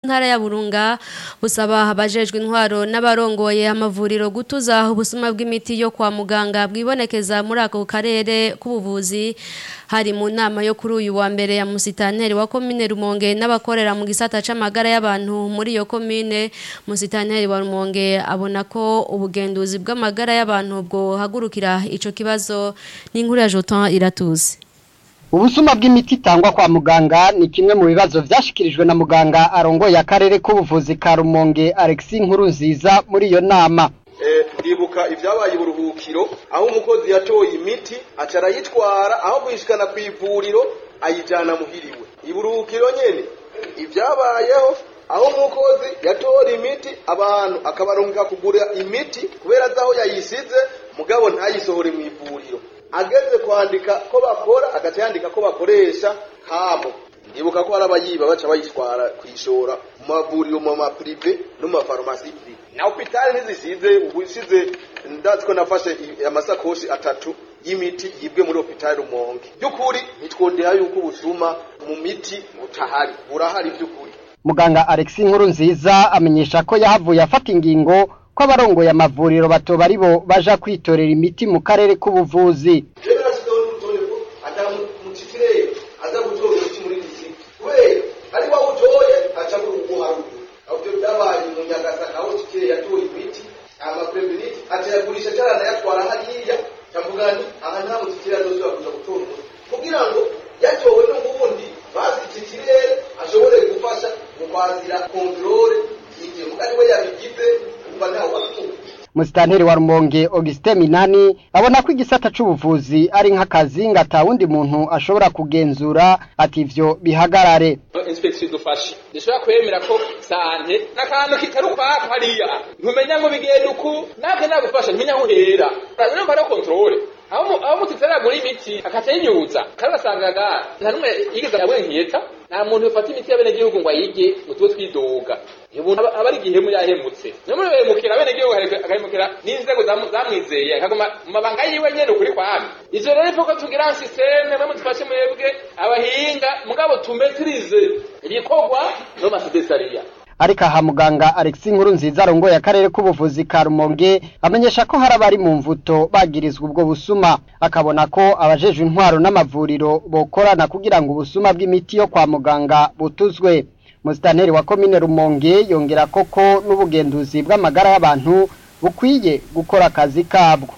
ntara ya Burunga busaba abajejwe intwaro n'abarongoye amavuriro gutuza ubusuma bw'imiti yo kwa muganga bwibonekeza muri ako karere k'ubuvuzi hari mu nama yo kuri uyu wa mbere ya musitanteri wa komine Rumonge n'abakorera mu gisata c'amagara y'abantu muri iyo komine musitanteri wa Rumonge abona ko ubugenduzi bw'amagara y'abantu bwo hagurukira ico kibazo n'inkuru ya Jotan iratuzi Ubusuma bw'imiti itangwa kwa muganga ni kimwe mu bibazo vyashikirijwe na muganga arongoye akarere k'ubuvuzi ka Rumonge Alexis Nkurunziza muri iyo nama. ndibuka ibyabaye uburuhukiro aho umukozi yatoye imiti aca arayitwara aho kuyishikana ku ivuriro ayijyana muhiriwe iburuhukiro nyene ibyabayeho aho umukozi yatora imiti abantu akabaronka kugura imiti kubera azi aho yayisize mugabo ntayisohore mu ivuriro ageze kwandika ko bakora agaca yandika ko bakoresha hamo ndibuka ko hari abayiba baca bayitwara kuyishora mu mavuriro mu maprive no mu mafarumasi prive na hopitali ntizisize ubu isize ndazi ko nafashe amasakoshi atatu y'imiti yibwe muri hopitali rumonge by'ukuri nitwondera yuko ubusuma mu miti butahari burahari by'ukuri Muganga Alexis Nkurunziza amenyesha ko yahavuye afata ingingo ko abarongoye amavuriro batoba ari bo baja kwitorera imiti mu karere k'ubuvuzi. rero nasigaho n'urutonde ko atamucitireye aza gutora umuti muri disiki kubera ari wa utoye aca kuguharura aho ibyo byabaye mu nyagasaka aho citireye yatoye imiti amapreveniti aca yagurisha carana yatwara hariya cavuga nti aha nta mucitireye azosubira kuja gutora umuti kugira ngo yatowe n'ubundi bazi citireye ashobore gufasha mu kwazira kontrole igihe muga niwe yabigize umva ntawe wabituye Musitanteri wa Rumonge Augustin Minani abona ko igisata c'ubuvuzi ari nk'akazi ngo ata wundi muntu ashobora kugenzura ati ivyo bihagarare. inspeksi idufashe dushobora kwemera ko sante n'akantu kitari ukwako hariya ntumenya ngo bigenda uku nake nagufasha ntumenya aho uhera rero mba kontrole aho mu- aho mutitera muri imiti akaca yinyuza kandi wasangaga nta numwe yigeze yawenkiyeta nta muntu ufata imiti y'abenegihugu ngo ayige ngo tube twidoga iyo umuntu aba aba ari igihemu yahemutse niyo muri behemukira abenegihugu agahemukira n'inzego zamu- zamwizeye akaguma mu mabanga yiwe nyene ukuri kwami ivyo rero ivuga tugira sisiteme mwe mudufashe mwebwe abahinga mugabo tumetirize ibikorwa no masedesariya Ariko aha muganga Alexis Nkurunziza arongoye akarere k'ubuvuzi ka Rumonge amenyesha ko hari abari mu mvuto bagirizwa ubwo busuma akabona ko abajejwe intwaro n'amavuriro bokorana kugira ngo ubusuma bw'imiti yo kwa muganga butuzwe. Musitanteri wa komine Rumonge yongera koko n'ubugenduzi bw'amagara y'abantu bukwiye gukora akazi kabwo.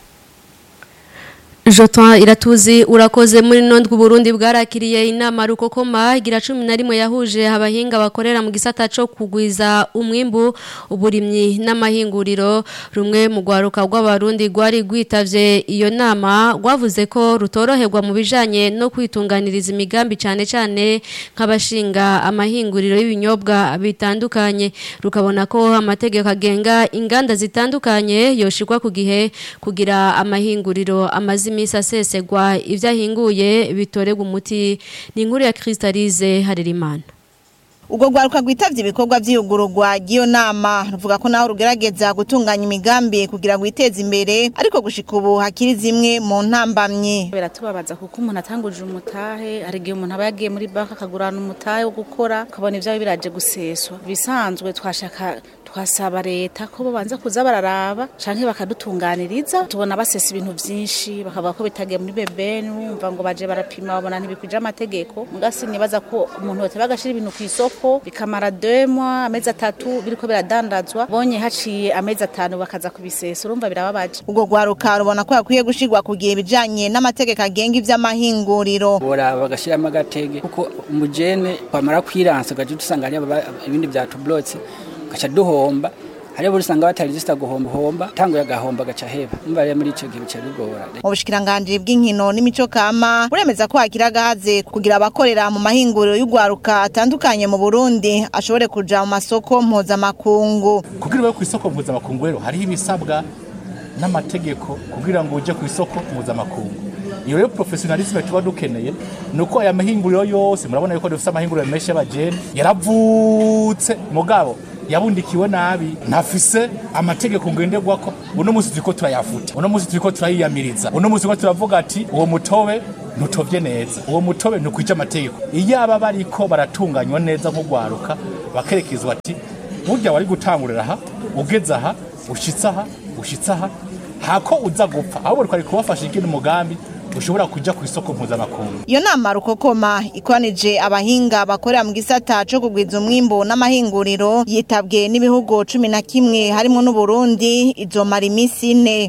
Jotan iratuzi urakoze muri nondwe Burundi bwarakiriye inama rukokoma igira 11 yahuje abahinga bakorera mu gisata cyo kugwiza umwimbu uburimyi n'amahinguriro rumwe mu gwaruka rw'abarundi gwari gwitavye iyo nama gwavuze ko rutoroherwa mu bijanye no kwitunganiriza imigambi cyane cyane nk'abashinga amahinguriro y'ibinyobwa bitandukanye rukabona ko amategeko agenga inganda zitandukanye yoshirwa ku gihe kugira amahinguriro amazi imisi asesegwa ibyo ahinguye bitorerwa umuti ni inkuru ya Crystalize Harerimana ubwo rwaruka rwitavye ibikorwa vy'iyugururwa ry'iyo nama ruvuga ko naho rugerageza gutunganya imigambi kugira ngo witeze imbere ariko gushika ubu hakiri zimwe mu ntambamye biratubabaza kuko umuntu atanguje umutahe hari igihe umuntu aba yagiye muri banki akagurana umutahe wo gukora ukabona ibyawe biraje guseswa bisanzwe twashaka twasaba leta ko babanza kuza bararaba canke bakadutunganiriza tubona basesa ibintu vyinshi bakavuga ko bitagiye muri bebeni wumva ngo baje barapima babona ntibikwije amategeko mugasi nibaza ko umuntu yote bagashira ibintu kw'isoko bikamara demwa amezi atatu biriko biradandazwa bonye haciye amezi atanu bakaza kubisesa urumva birababaje ubwo rwaruka rubona ko hakwiye gushirwa kugira ibijanye n'amategeko agenga ivy'amahinguriro bora bagashiramo agatege kuko umujene wamara kwiransa ugaca dusanga hariya baba- ibindi vyatublotse gaca duhomba hariya buri usanga batarijisita guhomba homba tanguye agahomba gaca heba umva rero muri ico gihe bica bigora mu bushikiranganji bw'inkino n'imico kama buremeza ko hakiri agahaze kugira abakorera mu mahinguriro y'urwaruka atandukanye mu burundi ashobore kuja mu masoko mpuzamakungu kugira ube ku isoko mpuzamakungu rero hariho ibisabwa n'amategeko kugira ngo uje ku isoko mpuzamakungu iyo rero professionalisme tuba dukeneye ni uko aya mahinguriro yose murabona yuko dufite amahinguriro menshi y'abajene yaravutse mugabo yabundikiwe nabi ntafise amategeko ngenderwako uno munsi turiko turayafuta uno munsi turiko turayiyamiriza uno munsi turiko turavuga ati uwo mutobe ntutovye neza uwo mutobe ntukwije amategeko iyo aba bariko baratunganywa neza nk'ugwaruka bakerekezwa ati burya wari gutangurira aha ugeze aha ushitse aha ushitse aha hako uza gupfa ahubwo twari kubafasha ikindi umugambi ushobora kuja ku isoko mpuzamakungu iyo nama rukokoma ikoranije abahinga bakorera mu gisata co kugwiza umwimbu n'amahinguriro yitabwe n'ibihugu cumi na kimwe harimo n'uburundi izomara iminsi ine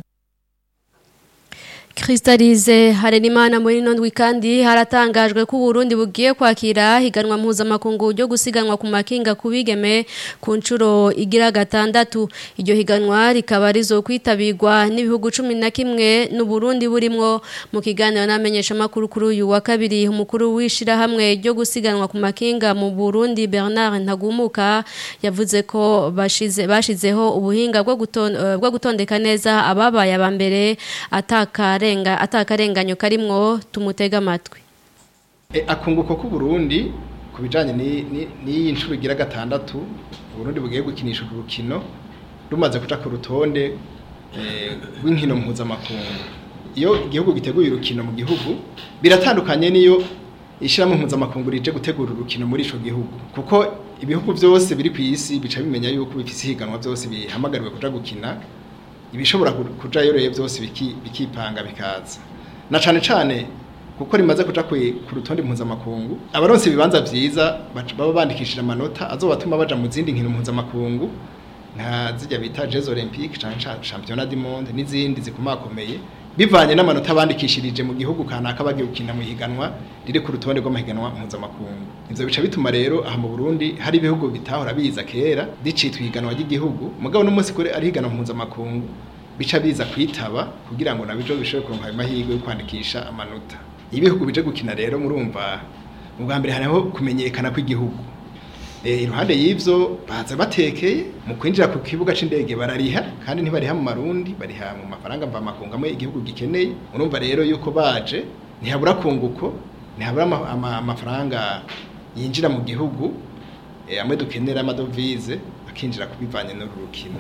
Kristalize Harenimana muri nondwi kandi haratangajwe ko Burundi bugiye kwakira higanwa mpuzamakungu ryo gusiganwa ku makinga kubigeme ku ncuro igira gatandatu iryo higanwa rikaba rizokwitabirwa n'ibihugu cumi na kimwe n'u Burundi burimwo mu kiganiro n'amenyesha makuru kuri uyu wa kabiri umukuru wishira hamwe ryo gusiganwa ku makinga mu Burundi Bernard Ntagumuka yavuze ko bashize bashizeho ubuhinga bwo guton, uh, bwo gutondeka neza ababaye abambere ataka arenga atakarenganyo karimwo tumutega amatwi e, akunguko ku Burundi kubijanye ni ni inshuro igira gatandatu Burundi bugiye gukinisha urukino rumaze kuja ku rutonde rw'inkino mpuzamakungu iyo igihugu giteguye urukino mu gihugu biratandukanye niyo ishyiramo mpuzamakungu rije gutegura urukino muri ico gihugu kuko ibihugu byose biri ku isi bica bimenya yuko bifise higanwa byose bihamagariwe kuja gukina ibishobora kujayo rero byose bikipanga bikaza na cane cane kuko rimaze kuja ku rutonde mpuzamakungu abaronse ibibanza vyiza baba bandikishije amanota azobatuma baja mu zindi nkino mpuzamakungu nka zijya bita Jeux Olympiques canke Championnat du Monde n'izindi zikomakomeye bivanye n'amanota bandikishirije mu gihugu kanaka bagiye gukina mu higanwa riri ku rutonde rw'amahiganwa mpuzamakungu ivyo bica bituma rero aha mu Burundi hari ibihugu bitahora biza kera dicitwa higanwa ry'igihugu mugabo n'umunsi kuri ari higanwa mpuzamakungu bica biza kwitaba kugira ngo nabijo bishobore kuronka ayo mahirwe yo kwandikisha amanota ibihugu bije gukina rero murumva mu bwa mbere hariho kumenyekana kw'igihugu iruhande y'ivyo baza batekeye mu kwinjira ku kibuga c'indege barariha kandi ntibariha mu marundi bariha mu mafaranga mva makungu amwe igihugu gikeneye urumva rero yuko baje ntihabura kunguko ntihabura amafaranga yinjira mu gihugu amwe dukenera amadovize akinjira kubivanye n'uru rukino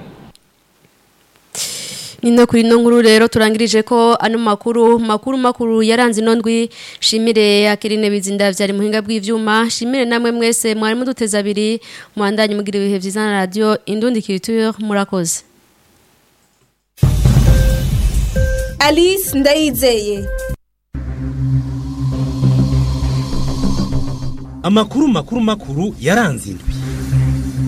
Nino kuri no nkuru rero turangirije ko ano makuru makuru makuru yaranze inondwi shimire akirine bizinda vyari muhinga bw'ivyuma shimire namwe mwese mwari muduteza abiri muandanye mugira ibihe vyiza na radio Indundi Culture murakoze Alice Ndayizeye Amakuru makuru makuru yaranze indwi